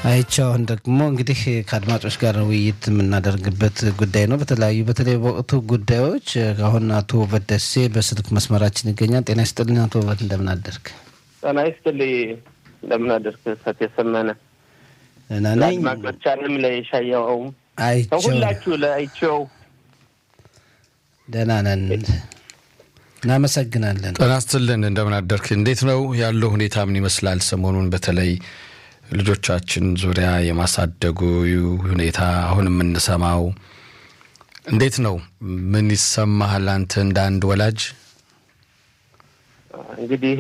አይቻውን ደግሞ እንግዲህ ከአድማጮች ጋር ውይይት የምናደርግበት ጉዳይ ነው። በተለያዩ በተለይ በወቅቱ ጉዳዮች አሁን አቶ ውበት ደሴ በስልክ መስመራችን ይገኛል። ጤና ይስጥልኝ አቶ ውበት፣ እንደምን አደርግ? ጤና ይስጥልኝ እንደምን አደርግ? ሰት የሰመነ ደህና ነኝ። ለአድማጮቻንም ለሻያውም አይቼው ሁላችሁ ለአይቼው ደህና ነን፣ እናመሰግናለን። ጤና ይስጥልን እንደምን አደርክ? እንዴት ነው ያለው ሁኔታ ምን ይመስላል? ሰሞኑን በተለይ ልጆቻችን ዙሪያ የማሳደጉ ሁኔታ አሁን የምንሰማው እንዴት ነው? ምን ይሰማሃል አንተ እንደ አንድ ወላጅ? እንግዲህ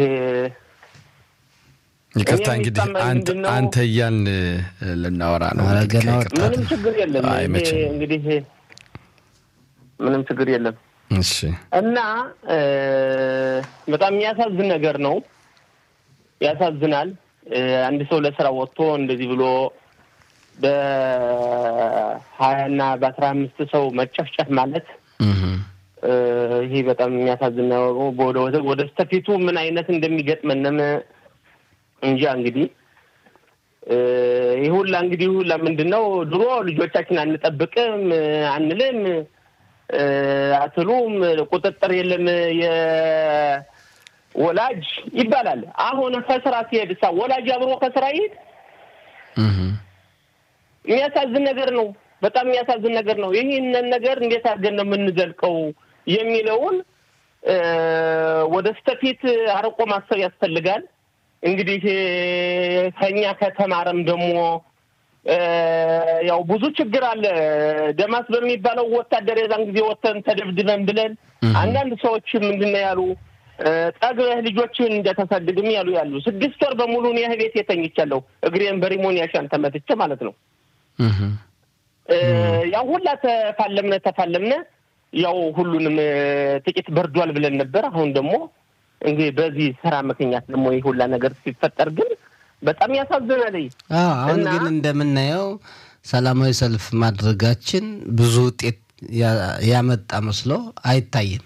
ይቅርታ እኔ እንግዲህ የሚሰማኝ አንተ ምንድን ነው? አንተ እያልን ልናወራ ነው። ኧረ እንግዲህ ገና ከይቅርታ ምንም ችግር የለም። አይ ይሄ መቼም። እንግዲህ ምንም ችግር የለም እሺ እና እ በጣም የሚያሳዝን ነገር ነው። ያሳዝናል። እ አንድ ሰው ለስራ ወጥቶ እንደዚህ ብሎ በሀያ እና በአስራ አምስት ሰው መጨፍጨፍ ማለት እህ እ ይሄ በጣም የሚያሳዝን ነው። ወደ ወደ- ወደ ስተፊቱ ምን አይነት እንደሚገጥመንም እንጃ እንግዲህ እ ይህ ሁላ እንግዲህ ሁላ ምንድን ነው ድሮ ልጆቻችን አንጠብቅም አንልም እ አትሉም ቁጥጥር የለም የወላጅ ይባላል። አሁን ከስራ ሲሄድ ሳ ወላጅ አብሮ ከስራ ይሄድ እህ የሚያሳዝን ነገር ነው። በጣም የሚያሳዝን ነገር ነው። ይህንን ነገር እንዴት አድርገን ነው የምንዘልቀው የሚለውን እ ወደ ስተፊት አርቆ ማሰብ ያስፈልጋል። እንግዲህ እ ከኛ ከተማረም ደግሞ እ ያው ብዙ ችግር አለ። ደማስ በሚባለው ወታደር የዛን ጊዜ ወተን ተደብድበን ብለን አንዳንድ ሰዎች ምንድን ነው ያሉ እ ጠግበህ ልጆችን እንደተሳድግም ያሉ ያሉ ስድስት ወር በሙሉ እኔ ቤት የተኝቻለሁ እግሬን በሪሞን ያሻን ተመትቼ ማለት ነው። እህ እ ያው ሁላ ተፋለምነ ተፋለምነ ያው ሁሉንም እ ጥቂት በርዷል ብለን ነበር። አሁን ደግሞ እንግዲህ በዚህ ስራ ምክንያት ደግሞ ይህ ሁላ ነገር ሲፈጠር ግን በጣም ያሳዝናል። አዎ አሁን እና- ግን እንደምናየው ሰላማዊ ሰልፍ ማድረጋችን ብዙ ውጤት ያ- ያመጣ መስሎ አይታይም።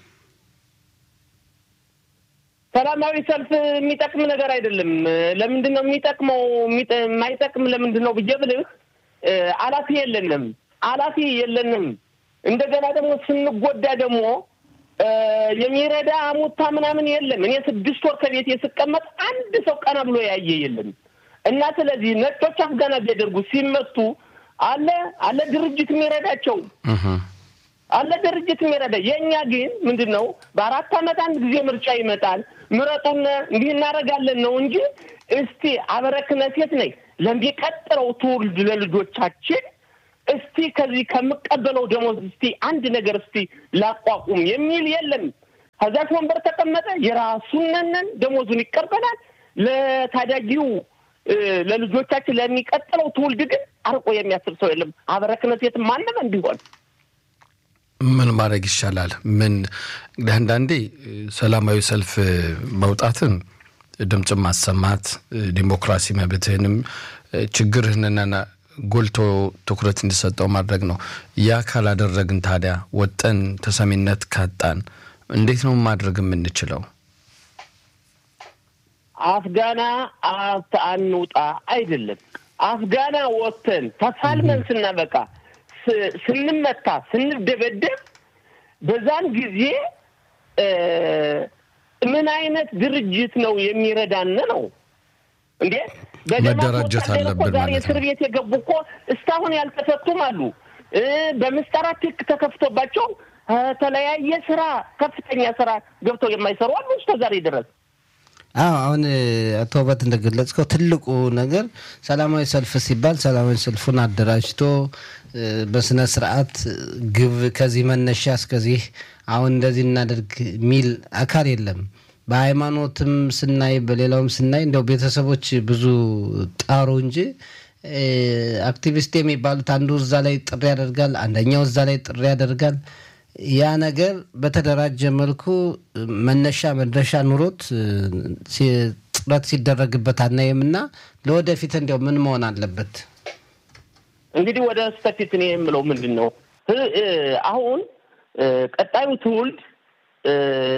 ሰላማዊ ሰልፍ የሚጠቅም ነገር አይደለም። ለምንድን ነው የሚጠቅመው? የሚጠ- የማይጠቅም ለምንድን ነው ብዬ ብልህ እ አላፊ የለንም፣ አላፊ የለንም። እንደገና ደግሞ ስንጎዳ ደግሞ እ የሚረዳ አሙታ ምናምን የለም። እኔ ስድስት ወር ከቤት ስቀመጥ አንድ ሰው ቀና ብሎ ያየ የለም። እና ስለዚህ ነጮች አፍጋና ቢያደርጉ ሲመቱ አለ አለ ድርጅት የሚረዳቸው እህ አለ ድርጅት የሚረዳ የእኛ ግን ምንድን ነው በአራት ዓመት አንድ ጊዜ ምርጫ ይመጣል። ምረጡን እንዲህ እናደርጋለን ነው እንጂ እስቲ አበረክነ ሴት ነኝ ለሚቀጥለው ትውልድ ለልጆቻችን እስቲ ከዚህ ከምቀበለው ደሞዝ እስቲ አንድ ነገር እስቲ ላቋቁም የሚል የለም። ከዛች ወንበር ተቀመጠ የራሱነንን ደሞዙን ይቀበላል። ለታዳጊው እ ለልጆቻችን ለሚቀጥለው ትውልድ ግን አርቆ የሚያስብ ሰው የለም። አበረክነ ሴት ማንም እንዲሆን ምን ማድረግ ይሻላል? ምን እንግዲህ አንዳንዴ እ፣ ሰላማዊ ሰልፍ እ፣ መውጣትን ድምፅን ማሰማት እ፣ ዲሞክራሲ መብትህንም እ፣ ችግርህንና ጎልቶ ትኩረት እንዲሰጠው ማድረግ ነው። ያ ካላደረግን ታዲያ ወጠን ተሰሚነት ካጣን እንዴት ነው ማድረግ የምንችለው? አፍጋና አት አንውጣ አይደለም። አፍጋና ወጥተን ተፋልመን ስናበቃ ስ- ስንመታ ስንደበደብ በዛን ጊዜ እ ምን አይነት ድርጅት ነው የሚረዳን ነው እንዴ? በደማስ መደራጀት ወታደር እኮ አለብን ዛሬ ማለት እስር ነው። ቤት የገቡ እኮ እስካሁን ያልተፈቱም አሉ። እ በምስጢራት ህግ ተከፍቶባቸው ከተለያየ ስራ ከፍተኛ ስራ ገብተው የማይሰሩ አሉ እስከ ዛሬ ድረስ። አዎ አሁን እ፣ አቶ ውበት እንደገለጽከው ትልቁ ነገር ሰላማዊ ሰልፍ ሲባል ሰላማዊ ሰልፉን አደራጅቶ እ፣ በስነ ስርዓት ግብ ከዚህ መነሻ እስከዚህ አሁን እንደዚህ እናደርግ የሚል አካል የለም። በሃይማኖትም ስናይ በሌላውም ስናይ እንደው ቤተሰቦች ብዙ ጣሩ እንጂ እ፣ አክቲቪስት የሚባሉት አንዱ እዛ ላይ ጥሪ ያደርጋል፣ አንደኛው እዛ ላይ ጥሪ ያደርጋል። ያ ነገር በተደራጀ መልኩ መነሻ መድረሻ ኑሮት እ፣ ሲ- ጥረት ሲደረግበት አናይም እና ለወደፊት እንዲያው ምን መሆን አለበት? እንግዲህ ወደ ስተፊት እኔ የምለው ምንድን ነው እ- እ፣ አሁን እ፣ ቀጣዩ ትውልድ እ፣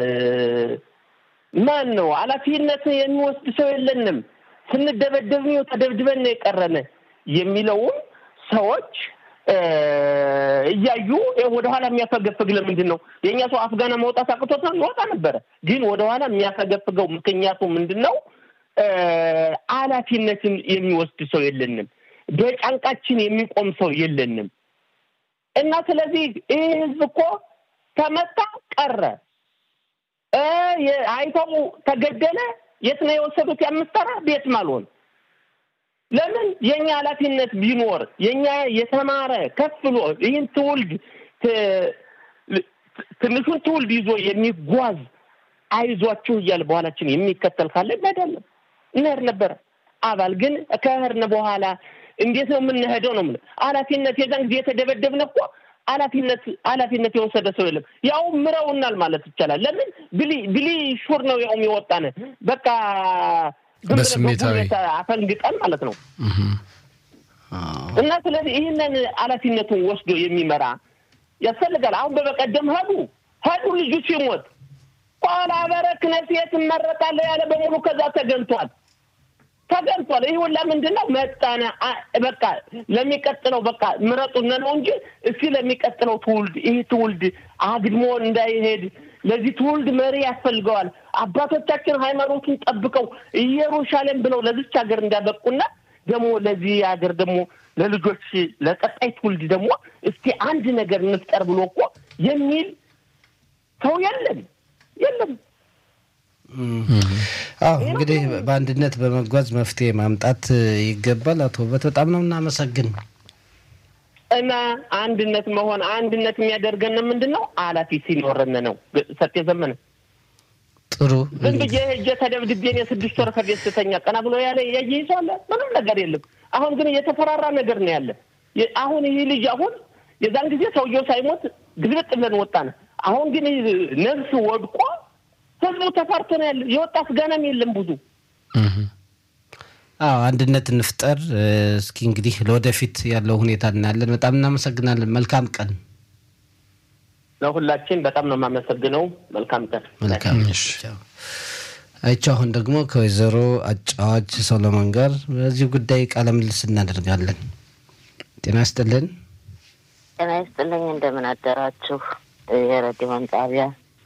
ማን ነው ኃላፊነት የሚወስድ ሰው የለንም። ስንደበደብ ነው ተደብድበን ነው የቀረነ። የሚለውን ሰዎች እያዩ ወደኋላ የሚያፈገፍግ ለምንድን ነው? የእኛ ሰው አፍጋና መውጣት አቅቶት ነው ይወጣ ነበረ። ግን ወደኋላ የሚያፈገፍገው ምክንያቱ ምንድን ነው? ኃላፊነትን የሚወስድ ሰው የለንም። በጫንቃችን የሚቆም ሰው የለንም። እና ስለዚህ ይህ ህዝብ እኮ ተመታ ቀረ፣ አይተው ተገደለ። የት ነው የወሰዱት? የአምስት ቤትም አልሆን ለምን የኛ ኃላፊነት ቢኖር የኛ የተማረ ከፍ ብሎ ይህን ትውልድ ትንሹን ትውልድ ይዞ የሚጓዝ አይዟችሁ እያለ በኋላችን የሚከተል ካለ እንሄዳለን እንሄድ ነበረ። አባል ግን ከህርን በኋላ እንዴት ነው የምንሄደው? ነው የምልህ ኃላፊነት የዛን ጊዜ የተደበደብን እኮ ኃላፊነት ኃላፊነት የወሰደ ሰው የለም። ያው ምረውናል ማለት ይቻላል። ለምን ብሊ ብሊ ሹር ነው ያውም የወጣን በቃ በስሜታዊ አፈንግጠን ማለት ነው። እና ስለዚህ ይህንን ኃላፊነቱን ወስዶ የሚመራ ያስፈልጋል። አሁን በበቀደም ሄዱ ሄዱ ልጁ ሲሞት ኋላ በረክነት የት እመረጣለሁ ያለ በሙሉ ከዛ ተገንቷል ተገንቷል። ይህ ሁላ ምንድን ነው መጣነ በቃ ለሚቀጥለው በቃ ምረጡነ ነው እንጂ እስኪ ለሚቀጥለው ትውልድ ይህ ትውልድ አግድሞ እንዳይሄድ ለዚህ ትውልድ መሪ ያስፈልገዋል። አባቶቻችን ሃይማኖቱን ጠብቀው ኢየሩሳሌም ብለው ለዚች ሀገር እንዳበቁና ደግሞ ለዚህ ሀገር ደግሞ ለልጆች ለቀጣይ ትውልድ ደግሞ እስቲ አንድ ነገር እንፍጠር ብሎ እኮ የሚል ሰው የለም የለም። አዎ እንግዲህ በአንድነት በመጓዝ መፍትሄ ማምጣት ይገባል። አቶ ውበት በጣም ነው እናመሰግን። እና አንድነት መሆን አንድነት የሚያደርገን ምንድን ነው? ኃላፊ ሲኖረን ነው። ሰጤ ዘመነ ጥሩ ዝም ብዬ ሄጄ ተደብድቤን የስድስት ወር ከቤት ስተኛ ቀና ብሎ ያለ ያየ ሰው አለ? ምንም ነገር የለም። አሁን ግን የተፈራራ ነገር ነው ያለ። አሁን ይህ ልጅ አሁን የዛን ጊዜ ሰውየው ሳይሞት ግልብጥ ብለን ወጣን። አሁን ግን ነፍስ ወድቆ ህዝቡ ተፈርቶ ነው ያለ። የወጣት ገናም የለም ብዙ አዎ አንድነት እንፍጠር። እስኪ እንግዲህ ለወደፊት ያለው ሁኔታ እናያለን። በጣም እናመሰግናለን። መልካም ቀን ለሁላችን። በጣም ነው የማመሰግነው። መልካም ቀን። መልካም አይቼው። አሁን ደግሞ ከወይዘሮ አጫዋች ሰሎሞን ጋር በዚህ ጉዳይ ቃለ ምልልስ እናደርጋለን። ጤና ይስጥልን። ጤና ይስጥልኝ። እንደምን አደራችሁ? የሬዲዮን ጣቢያ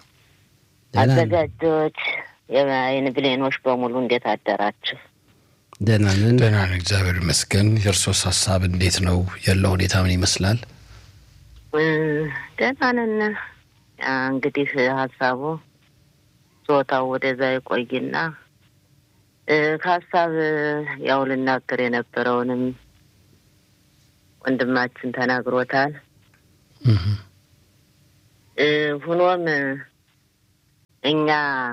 አዘጋጆች፣ የአይን ብሌኖች በሙሉ እንዴት አደራችሁ? ደህና ነን። ደህና ነን፣ እግዚአብሔር ይመስገን። የእርሶስ ሀሳብ እንዴት ነው? ያለው ሁኔታ ምን ይመስላል? ደህና ነን። እንግዲህ ሀሳቡ ጾታው ወደዛ ይቆይና ከሀሳብ ያው ልናገር የነበረውንም ወንድማችን ተናግሮታል። ሁኖም እኛ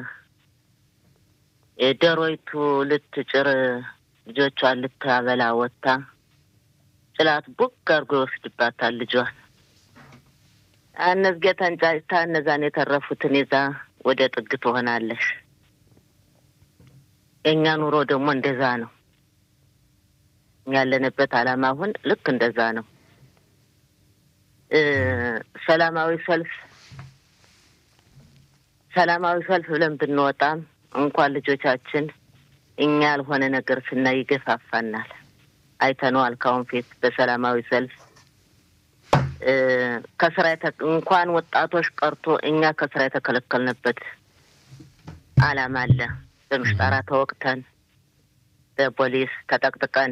ዶሮይቱ ልትጭር ልጆቿን ልታበላ ወጥታ ጭላት ቡግ አድርጎ ይወስድባታል ልጇን። እነዝጌ ተንጫጭታ እነዛን የተረፉትን ይዛ ወደ ጥግ ትሆናለሽ። የእኛ ኑሮ ደግሞ እንደዛ ነው። ያለንበት ዓላማ አሁን ልክ እንደዛ ነው። ሰላማዊ ሰልፍ ሰላማዊ ሰልፍ ብለን ብንወጣም እንኳን ልጆቻችን እኛ ያልሆነ ነገር ስናይ ይገፋፋናል። አይተነዋል። ካሁን ፊት በሰላማዊ ሰልፍ ከስራ እንኳን ወጣቶች ቀርቶ እኛ ከስራ የተከለከልንበት ዓላማ አለ። በምሽጠራ ተወቅተን በፖሊስ ተጠቅጥቀን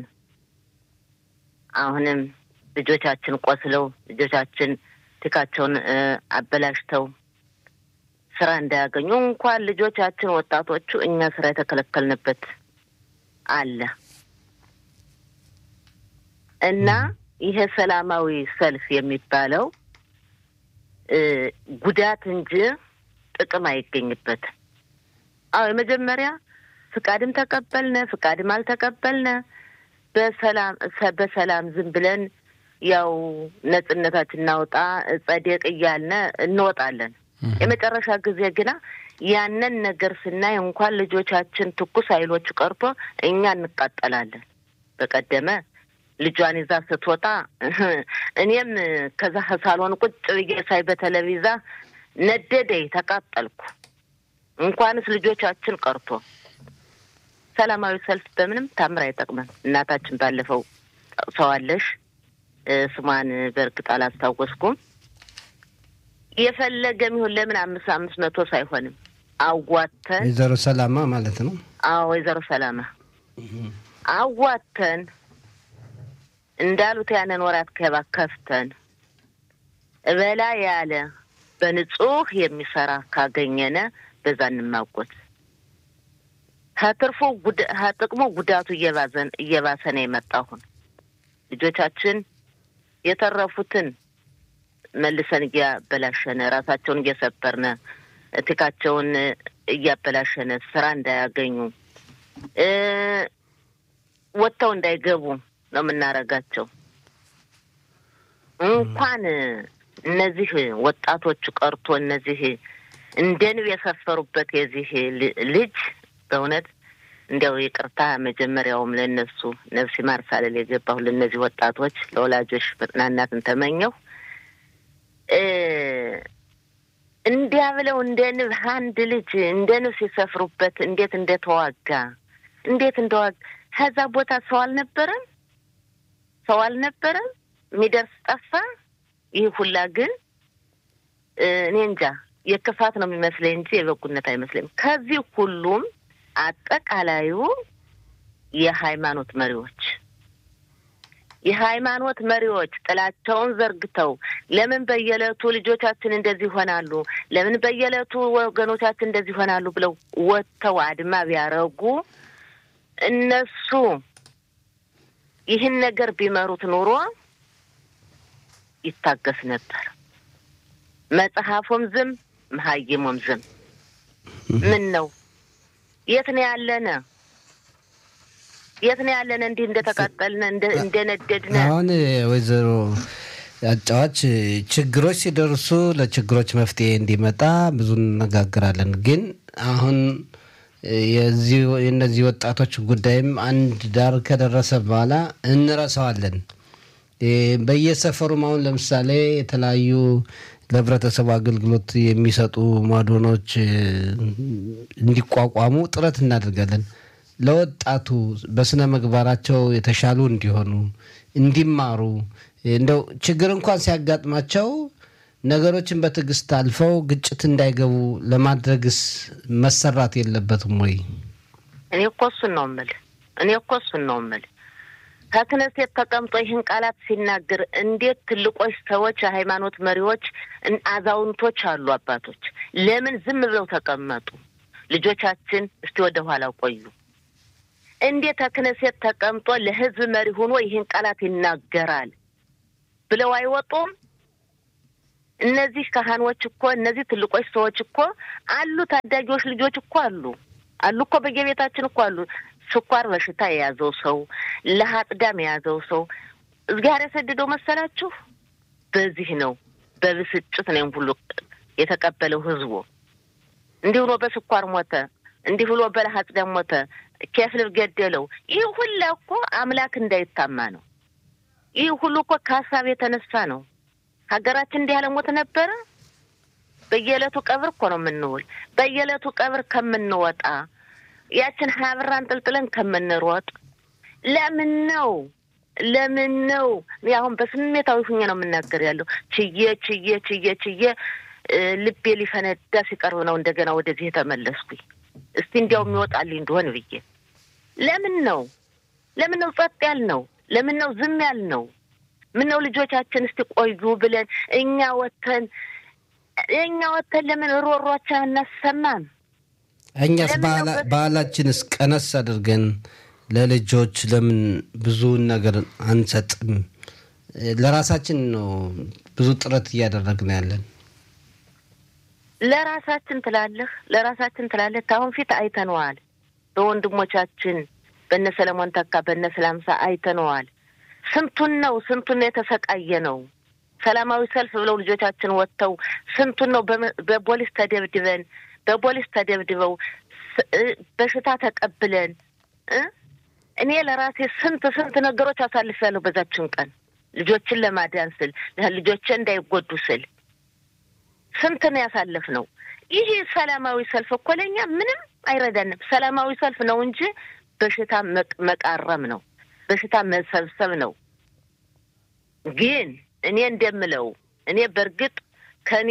አሁንም ልጆቻችን ቆስለው ልጆቻችን ቲካቸውን አበላሽተው ስራ እንዳያገኙ እንኳን ልጆቻችን ወጣቶቹ እኛ ስራ የተከለከልንበት አለ እና ይሄ ሰላማዊ ሰልፍ የሚባለው ጉዳት እንጂ ጥቅም አይገኝበትም። አዎ የመጀመሪያ ፍቃድም ተቀበልነ ፍቃድም አልተቀበልነ በሰላም በሰላም ዝም ብለን ያው ነጻነታችን እናውጣ ጸደቅ እያልነ እንወጣለን። የመጨረሻ ጊዜ ግና ያንን ነገር ስናይ እንኳን ልጆቻችን ትኩስ ኃይሎች ቀርቶ እኛ እንቃጠላለን። በቀደመ ልጇን ይዛ ስትወጣ እኔም ከዛ ሳሎን ቁጭ ብዬ ሳይ በቴሌቪዛ ነደደኝ፣ ተቃጠልኩ። እንኳንስ ልጆቻችን ቀርቶ ሰላማዊ ሰልፍ በምንም ታምር አይጠቅመን። እናታችን ባለፈው ጠቅሰዋለሽ። ስሟን በእርግጥ አላስታወስኩም። የፈለገም ይሁን ለምን አምስት አምስት መቶ ሳይሆንም አዋተን ወይዘሮ ሰላማ ማለት ነው። አዎ ወይዘሮ ሰላማ አዋተን እንዳሉት ያንን ወራት ገባ ከፍተን እበላ ያለ በንጹህ የሚሰራ ካገኘነ በዛ እንማጎት። ከትርፉ ከጥቅሙ ጉዳቱ እየባዘን እየባሰ ነው የመጣሁን ልጆቻችን የተረፉትን መልሰን እያበላሸነ ራሳቸውን እየሰበርነ እትካቸውን እያበላሸነ ስራ እንዳያገኙ ወጥተው እንዳይገቡ ነው የምናረጋቸው። እንኳን እነዚህ ወጣቶቹ ቀርቶ እነዚህ እንደ ንብ የሰፈሩበት የዚህ ልጅ በእውነት እንዲያው ይቅርታ መጀመሪያውም ለእነሱ ነፍስ ይማር ሳልል የገባሁ ለእነዚህ ወጣቶች ለወላጆች መጽናናትን ተመኘሁ። እንዲያ ብለው እንደ ንብ አንድ ልጅ እንደ ንብ ሲሰፍሩበት እንዴት እንደተዋጋ እንዴት እንደዋጋ ከዛ ቦታ ሰው አልነበረም፣ ሰው አልነበረም፣ የሚደርስ ጠፋ። ይህ ሁላ ግን እኔ እንጃ የክፋት ነው የሚመስለኝ እንጂ የበጉነት አይመስለኝም። ከዚህ ሁሉም አጠቃላዩ የሃይማኖት መሪዎች የሃይማኖት መሪዎች ጥላቸውን ዘርግተው ለምን በየዕለቱ ልጆቻችን እንደዚህ ይሆናሉ፣ ለምን በየዕለቱ ወገኖቻችን እንደዚህ ይሆናሉ ብለው ወጥተው አድማ ቢያረጉ እነሱ ይህን ነገር ቢመሩት ኑሮ ይታገስ ነበር። መጽሐፉም ዝም መሀይሙም ዝም። ምን ነው የት ነው ያለነ? የት ነው ያለነ? እንዲህ እንደተቃጠልነ እንደነደድነ። አሁን ወይዘሮ አጫዋች ችግሮች ሲደርሱ ለችግሮች መፍትሄ እንዲመጣ ብዙ እነጋገራለን። ግን አሁን የእነዚህ ወጣቶች ጉዳይም አንድ ዳር ከደረሰ በኋላ እንረሳዋለን። በየሰፈሩም አሁን ለምሳሌ የተለያዩ ለህብረተሰቡ አገልግሎት የሚሰጡ ማዶኖች እንዲቋቋሙ ጥረት እናደርጋለን። ለወጣቱ በስነ ምግባራቸው የተሻሉ እንዲሆኑ እንዲማሩ፣ እንደው ችግር እንኳን ሲያጋጥማቸው ነገሮችን በትዕግስት አልፈው ግጭት እንዳይገቡ ለማድረግስ መሰራት የለበትም ወይ? እኔ እኮ እሱን ነው የምልህ። እኔ እኮ እሱን ነው የምልህ። ከክነሴት ተቀምጦ ይህን ቃላት ሲናገር እንዴት ትልቆች ሰዎች፣ የሃይማኖት መሪዎች፣ አዛውንቶች አሉ አባቶች ለምን ዝም ብለው ተቀመጡ? ልጆቻችን እስቲ ወደ ኋላ ቆዩ። እንዴት ከክነሴት ተቀምጦ ለህዝብ መሪ ሆኖ ይህን ቃላት ይናገራል ብለው አይወጡም? እነዚህ ካህኖች እኮ እነዚህ ትልቆች ሰዎች እኮ አሉ። ታዳጊዎች ልጆች እኮ አሉ አሉ እኮ በየቤታችን እኮ አሉ። ስኳር በሽታ የያዘው ሰው፣ ለሀጥዳም የያዘው ሰው እግዚአብሔር የሰደደው መሰላችሁ? በዚህ ነው በብስጭት ነው ሁሉ የተቀበለው ህዝቡ። እንዲህ ብሎ በስኳር ሞተ፣ እንዲህ ብሎ በለሀጥዳም ሞተ፣ ኬፍልብ ገደለው። ይህ ሁላ እኮ አምላክ እንዳይታማ ነው። ይህ ሁሉ እኮ ከሀሳብ የተነሳ ነው። ሀገራችን እንዲህ ያለ ሞት ነበረ። በየዕለቱ ቀብር እኮ ነው የምንውል። በየዕለቱ ቀብር ከምንወጣ ያችን ሀያ ብር አንጠልጥለን ከምንሮጥ ለምን ነው ለምን ነው? አሁን በስሜታዊ ሁኜ ነው የምናገር ያለው። ችዬ ችዬ ችዬ ችዬ ልቤ ሊፈነዳ ሲቀርብ ነው እንደገና ወደዚህ የተመለስኩኝ። እስቲ እንዲያው የሚወጣልኝ እንደሆን ብዬ ለምን ነው ለምን ነው ጸጥ ያልነው? ለምን ነው ዝም ያልነው? ምን ነው ልጆቻችን እስቲ ቆዩ ብለን እኛ ወተን እኛ ወተን ለምን ሮሯችን አናሰማም? እኛስ ባህላችንስ ቀነስ አድርገን ለልጆች ለምን ብዙውን ነገር አንሰጥም? ለራሳችን ነው ብዙ ጥረት እያደረግን ያለን። ለራሳችን ትላለህ፣ ለራሳችን ትላለህ። ከአሁን ፊት አይተነዋል። በወንድሞቻችን በነ ሰለሞን ተካ በነ ስላምሳ አይተነዋል። ስንቱን ነው ስንቱን ነው የተሰቃየ ነው። ሰላማዊ ሰልፍ ብለው ልጆቻችን ወጥተው ስንቱን ነው በፖሊስ ተደብድበን በፖሊስ ተደብድበው በሽታ ተቀብለን እኔ ለራሴ ስንት ስንት ነገሮች አሳልፌያለሁ። በዛችን ቀን ልጆችን ለማዳን ስል ልጆቼ እንዳይጎዱ ስል ስንት ነው ያሳለፍነው። ይህ ሰላማዊ ሰልፍ እኮ ለእኛ ምንም አይረዳንም። ሰላማዊ ሰልፍ ነው እንጂ በሽታ መቃረም ነው፣ በሽታ መሰብሰብ ነው። ግን እኔ እንደምለው እኔ በእርግጥ ከኔ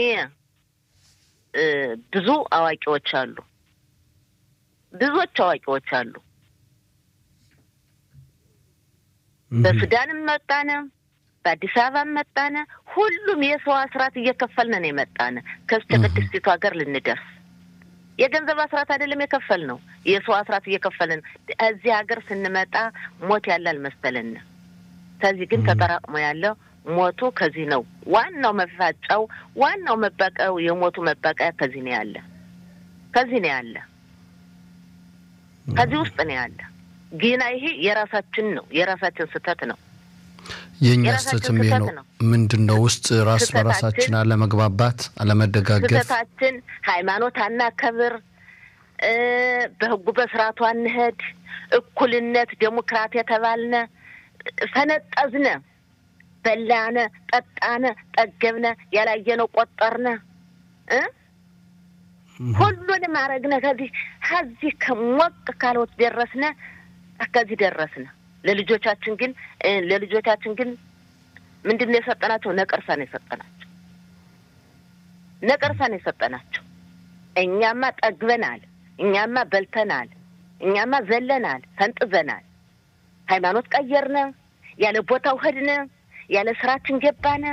ብዙ አዋቂዎች አሉ፣ ብዙዎች አዋቂዎች አሉ። በሱዳንም መጣነ፣ በአዲስ አበባም መጣነ፣ ሁሉም የሰው አስራት እየከፈልን ነው የመጣነ ከስተ ቅድስቲቱ ሀገር ልንደርስ የገንዘብ አስራት አይደለም የከፈል ነው የሰው አስራት እየከፈልን እዚህ ሀገር ስንመጣ ሞት ያለ አልመሰለን። ከዚህ ግን ተጠራቅሞ ያለው ሞቱ ከዚህ ነው። ዋናው መፋጫው ዋናው መባቀያው የሞቱ መባቀያ ከዚህ ነው ያለ ከዚህ ነው ያለ ከዚህ ውስጥ ነው ያለ። ግና ይሄ የራሳችን ነው የራሳችን ስህተት ነው። የእኛ ስህተትም ይሄ ነው። ምንድን ነው ውስጥ ራስ በራሳችን አለመግባባት፣ አለመደጋገፍ፣ ስህተታችን ሃይማኖት አናከብር፣ በህጉ በስርዓቱ አንሄድ፣ እኩልነት ዴሞክራት የተባልነ ፈነጠዝነ፣ በላነ፣ ጠጣነ፣ ጠገብነ፣ ያላየነው ቆጠርነ እ ሁሉንም አረግነ። ከዚህ ከዚህ ከሞቅ ካልወት ደረስነ፣ ከዚህ ደረስነ። ለልጆቻችን ግን ለልጆቻችን ግን ምንድን ነው የሰጠናቸው? ነቀርሳ ነው የሰጠናቸው። ነቀርሳ ነው የሰጠናቸው። እኛማ ጠግበናል፣ እኛማ በልተናል፣ እኛማ ዘለናል፣ ፈንጥዘናል። ሃይማኖት ቀየርነ፣ ያለ ቦታው ሄድነ፣ ያለ ስራችን ገባነ።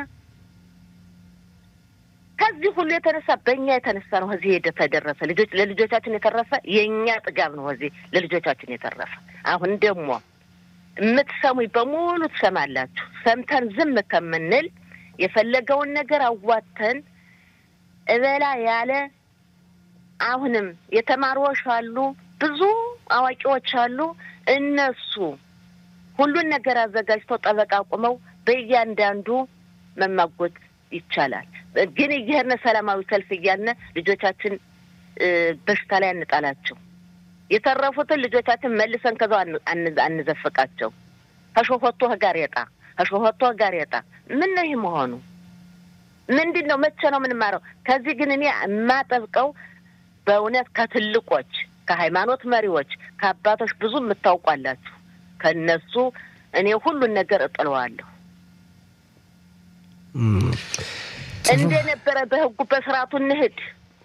ከዚህ ሁሉ የተነሳ በእኛ የተነሳ ነው እዚህ ሄደ ተደረሰ። ልጆች ለልጆቻችን የተረፈ የእኛ ጥጋብ ነው እዚህ ለልጆቻችን የተረፈ። አሁን ደግሞ የምትሰሙኝ በሙሉ ትሰማላችሁ። ሰምተን ዝም ከምንል የፈለገውን ነገር አዋተን እበላ ያለ አሁንም የተማሪዎች አሉ፣ ብዙ አዋቂዎች አሉ። እነሱ ሁሉን ነገር አዘጋጅተው ጠበቃ ቁመው በእያንዳንዱ መማጎት ይቻላል። ግን እየሄድን ሰላማዊ ሰልፍ እያልን ልጆቻችን በሽታ ላይ አንጣላቸው። የተረፉትን ልጆቻችን መልሰን ከዛው አንዘፍቃቸው። ከሾሆቶ ጋሬጣ ከሾሆቶ ጋሬጣ ምን ነው ይህ መሆኑ? ምንድን ነው? መቼ ነው የምንማረው? ከዚህ ግን እኔ የማጠብቀው በእውነት ከትልቆች ከሃይማኖት መሪዎች ከአባቶች ብዙ የምታውቋላችሁ ከነሱ እኔ ሁሉን ነገር እጥለዋለሁ። እንደነበረ በህጉ በስርዓቱ እንሂድ።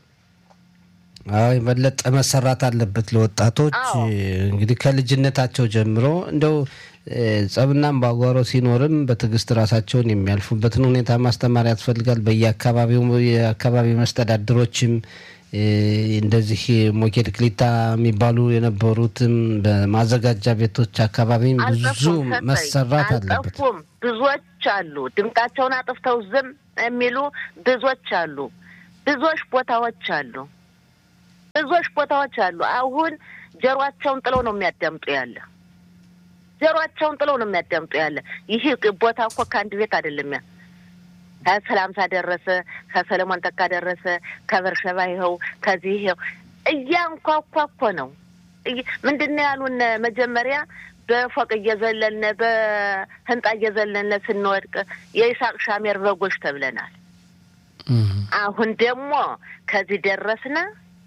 አዎ የበለጠ መሰራት አለበት። ለወጣቶች እንግዲህ ከልጅነታቸው ጀምሮ እንደው ጸብና አምባጓሮ ሲኖርም በትዕግስት ራሳቸውን የሚያልፉበትን ሁኔታ ማስተማር ያስፈልጋል። በየአካባቢው የአካባቢ መስተዳድሮችም እንደዚህ ሞኬድ ክሊታ የሚባሉ የነበሩትም በማዘጋጃ ቤቶች አካባቢ ብዙ መሰራት አለበት። ብዙዎች አሉ፣ ድምጣቸውን አጥፍተው ዝም የሚሉ ብዙዎች አሉ። ብዙዎች ቦታዎች አሉ፣ ብዙዎች ቦታዎች አሉ። አሁን ጀሯቸውን ጥለው ነው የሚያዳምጡ ያለ ጀሯቸውን ጥለው ነው የሚያዳምጡ ያለ። ይህ ቦታ እኮ ከአንድ ቤት አይደለም ያ ከሰላምታ ደረሰ፣ ከሰለሞን ተካ ደረሰ፣ ከበርሸባ ይኸው፣ ከዚህ ይኸው እያንኳኳ እኮ ነው። ምንድን ነው ያሉን? መጀመሪያ በፎቅ እየዘለልነ በህንጣ እየዘለልነ ስንወድቅ የይስሐቅ ሻሜር በጎች ተብለናል። አሁን ደግሞ ከዚህ ደረስነ።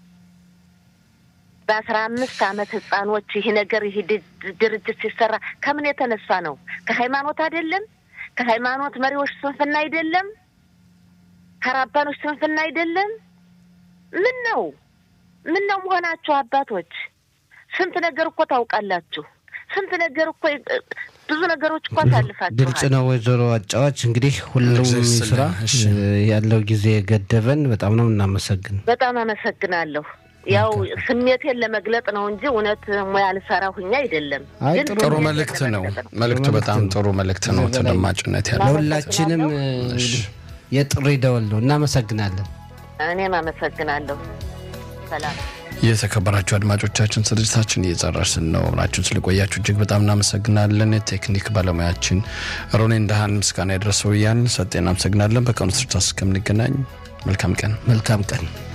በአስራ አምስት አመት ህጻኖች ይህ ነገር ይህ ድርጅት ሲሰራ ከምን የተነሳ ነው? ከሃይማኖት አይደለም ከሃይማኖት መሪዎች ስንፍና አይደለም፣ ከራባኖች ስንፍና አይደለም። ምን ነው ምን ነው መሆናቸው? አባቶች ስንት ነገር እኮ ታውቃላችሁ። ስንት ነገር እኮ ብዙ ነገሮች እኮ አሳልፋችኋል። ግልጽ ነው። ወይዘሮ አጫዋች እንግዲህ ሁሉም ስራ ያለው ጊዜ ገደበን። በጣም ነው እናመሰግን። በጣም አመሰግናለሁ። ያው ስሜቴን ለመግለጥ ነው እንጂ እውነት ሙያ ልሰራ ሁኛ አይደለም። ጥሩ መልእክት ነው። መልእክቱ በጣም ጥሩ መልእክት ነው። ተደማጭነት ያለው ለሁላችንም የጥሪ ደወል ነው። እናመሰግናለን። እኔም አመሰግናለሁ። ሰላም። የተከበራችሁ አድማጮቻችን ስርጭታችን እየጨረስን ነው። አብራችሁን ስለቆያችሁ እጅግ በጣም እናመሰግናለን። የቴክኒክ ባለሙያችን ሮኔ እንዳህን ምስጋና የደረሰው እያልን ሰጤ እናመሰግናለን። በቀኑ ስርጭት እስከምንገናኝ መልካም ቀን መልካም ቀን